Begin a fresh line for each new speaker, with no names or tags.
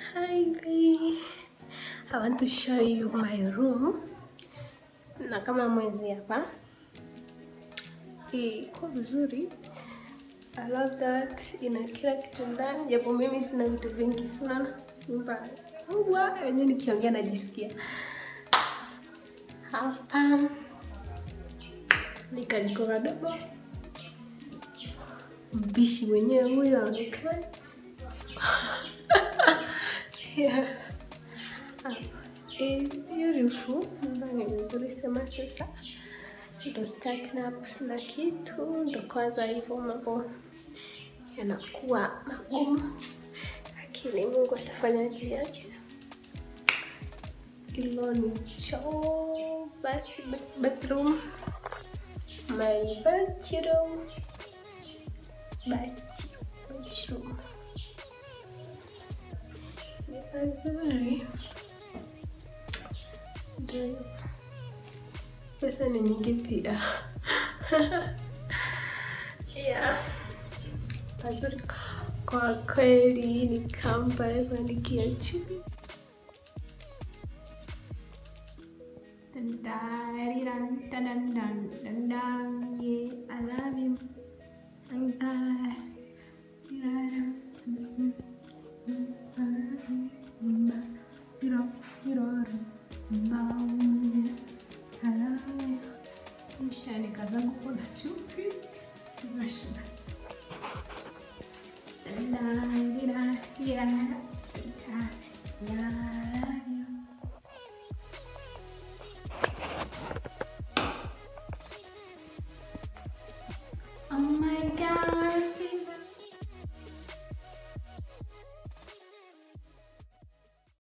Hi babe. I want to show you my room. Na kama mwezi hapa. Iko vizuri. I love that. Ina kila kitu ndani. Japo mimi sina vitu vingi. Si unaona? Nyumba kubwa yenyewe nikiongea najisikia. Hapa ni kajiko kadogo. Mpishi mwenyewe huyo aonekana. yeah. It's beautiful. Nyumba ni nzuri sema sasa. Ndo starting up sina kitu, ndo kwanza hivyo mambo yanakuwa magumu, lakini Mungu atafanya njia yake. Hilo ni choo, bath, bath, bathroom, my bathroom, bath, bathroom. Ni nzuri. Ndio. Pesa ni nyingi pia. yeah. Pazuri kwa kweli ni kamba ya kuandikia chini. Dun-dun, dun-dun, dun-dun, yeah, I love you. Dun-dun, dun-dun, dun-dun.